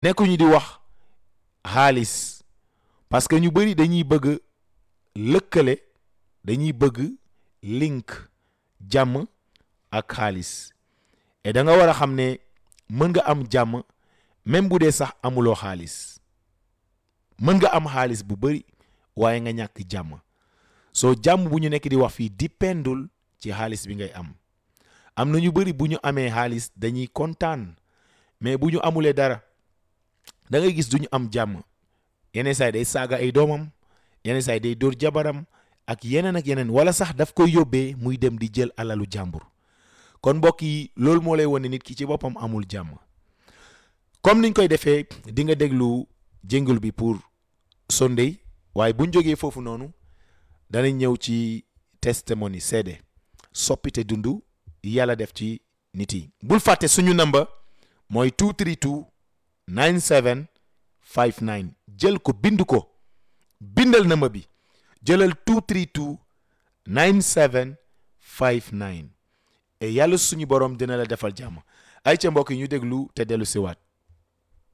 nekkuñu di wax xaalis parce que ñu bëri dañuy bëgg lëkkale dañuy bëgg link jàmm ak xaalis et da nga war a xam ne mën nga am jàmm même bu dee sax amuloo xaalis mën nga am xaalis bu bëri waaye nga ñàkk jàmm soo jàmm bu ñu nekk di wax fii dipendul ci xaalis bi ngay am am na ñu bëri bu ñu amee xaalis dañuy kontaan mais bu ñu amulee dara da ngay gis du ñu am jàmm yeneen saay day saaga ay doomam yeneen saay day dóor jabaram ak yeneen ak yeneen wala sax daf koy yóbbee muy dem di jël alalu jàmbur kon mbokk yi loolu moo lay wane nit ki ci boppam amul jàmm comme niñ koy defee di nga déglu jéngul bi pour Sunday waaye buñ jógee foofu noonu danañ ñëw ci testimony seede soppite dundu yàlla def ci nit yi bul fàtte suñu number mooy 232 97 59 jël ko bind ko bindal number bi jëlal 232 97 59 et yàlla suñu borom dina la defal jàmm ay ca mbokk yi ñu déglu te dellu siwaat